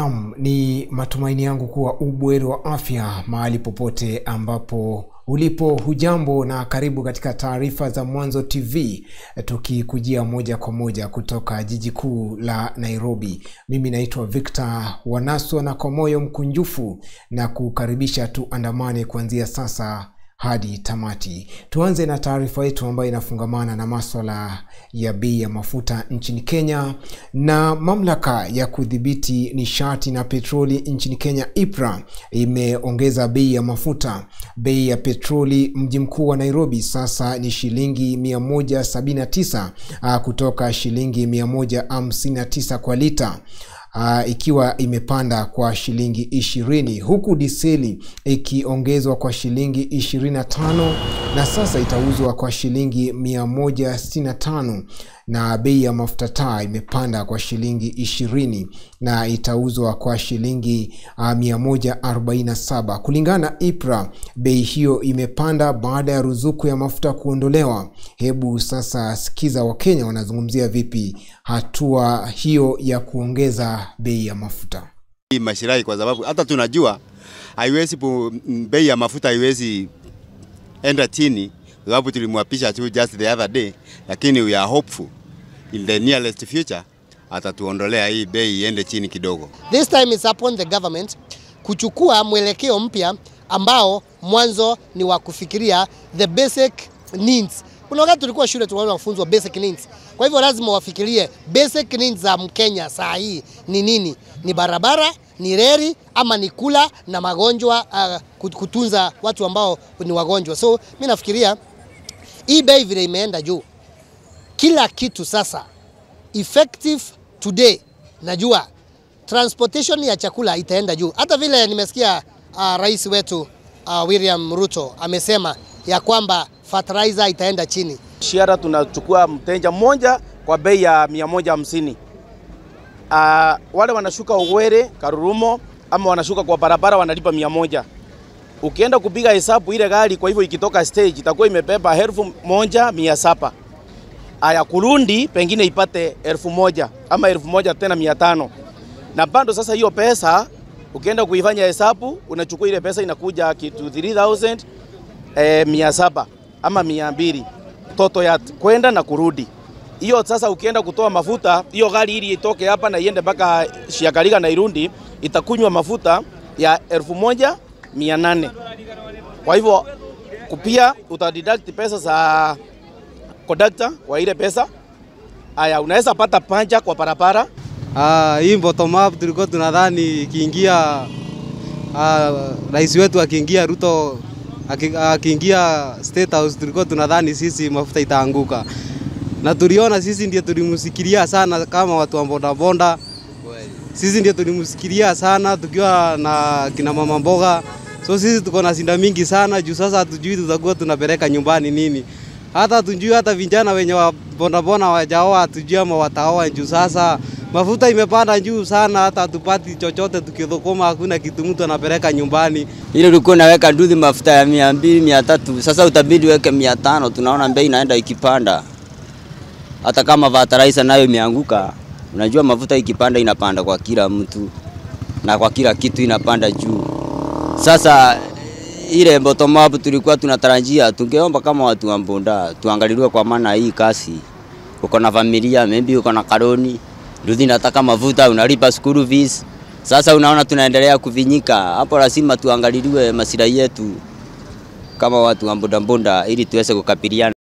Naam, ni matumaini yangu kuwa ubweri wa afya mahali popote ambapo ulipo. Hujambo na karibu katika taarifa za Mwanzo TV, tukikujia moja kwa moja kutoka jiji kuu la Nairobi. Mimi naitwa Victor Wanaswa na kwa moyo mkunjufu na kukaribisha tuandamane kuanzia sasa hadi tamati. Tuanze na taarifa yetu ambayo inafungamana na maswala ya bei ya mafuta nchini Kenya. Na mamlaka ya kudhibiti nishati na petroli nchini Kenya, IPRA, imeongeza bei ya mafuta. Bei ya petroli mji mkuu wa Nairobi sasa ni shilingi 179 uh, kutoka shilingi 159 kwa lita. Uh, ikiwa imepanda kwa shilingi ishirini huku diseli ikiongezwa kwa shilingi 25 na sasa itauzwa kwa shilingi 165 na bei ya mafuta taa imepanda kwa shilingi ishirini na itauzwa kwa shilingi uh, 147 kulingana na IPRA. Bei hiyo imepanda baada ya ruzuku ya mafuta kuondolewa. Hebu sasa sikiza Wakenya wanazungumzia vipi hatua hiyo ya kuongeza bei ya mafuta. Hii mashirahi kwa sababu hata tunajua haiwezi bei ya mafuta haiwezi enda chini, sababu tulimwapisha tu just the other day, lakini we are hopeful in the nearest future atatuondolea hii bei iende chini kidogo. This time is upon the government kuchukua mwelekeo mpya ambao mwanzo ni wa kufikiria the basic needs. Kuna wakati tulikuwa shule tunaona kufunzwa basic needs. Kwa hivyo lazima wafikirie basic needs za Mkenya saa hii ni nini? Ni barabara, ni reli ama ni kula na magonjwa uh, kutunza watu ambao ni wagonjwa. So mimi nafikiria hii bei vile imeenda juu, kila kitu sasa effective today, najua transportation ya chakula itaenda juu. Hata vile nimesikia uh, rais wetu uh, William Ruto amesema ya kwamba fertilizer itaenda chini. Shiara tunachukua mteja mmoja kwa bei ya mia moja hamsini. Uh, wale wanashuka Ugwere, Karurumo ama wanashuka kwa barabara wanalipa mia moja. Ukienda kupiga hesabu ile gari, kwa hivyo ikitoka stage itakuwa imebeba elfu moja mia saba. Aya, Kurundi pengine ipate elfu moja ama elfu moja tena mia tano na bado sasa hiyo pesa ukienda kuifanya hesabu unachukua ile pesa inakuja kitu 3000 eh, mia saba ama mia mbili toto ya kwenda na kurudi. Hiyo sasa ukienda kutoa mafuta, hiyo gari ili itoke hapa na iende mpaka Shiakaliga na Irundi itakunywa mafuta ya elfu moja mia nane. Kwa hivyo kupia utadeduct pesa za conductor kwa ile pesa. Aya, unaweza pata panja kwa barabara. Ah, hii bottom up tulikuwa tunadhani ikiingia ah, rais wetu akiingia Ruto akiingia State House tulikuwa tunadhani sisi mafuta itaanguka, na tuliona sisi ndio tulimsikilia sana kama watu wa bodaboda, sisi ndio tulimsikilia sana tukiwa na kina mama mboga, so sisi tuko na sinda mingi sana juu sasa hatujui tutakuwa tunapeleka nyumbani nini, hata tujui hata vijana wenye wa bodaboda wajaoa hatujui ama wataoa juu sasa mafuta imepanda juu sana, hata hatupati chochote tukidhukuma, hakuna kitu mtu anapeleka nyumbani. Ile ulikuwa unaweka nduthi mafuta ya mia mbili mia tatu sasa utabidi weke mia tano Tunaona bei inaenda ikipanda, hata kama fertilizer nayo imeanguka. Unajua mafuta ikipanda inapanda kwa kila mtu na kwa kila kitu inapanda juu. Sasa ile bottom up tulikuwa tunatarajia, tungeomba kama watu wa boda tuangaliliwe, kwa maana hii kasi, uko na familia, maybe uko na karoni nduthi nataka mafuta, unalipa school fees. Sasa unaona tunaendelea kuvinyika hapo, lazima tuangaliliwe masilahi yetu kama watu wa bodaboda ili tuweze kukabiliana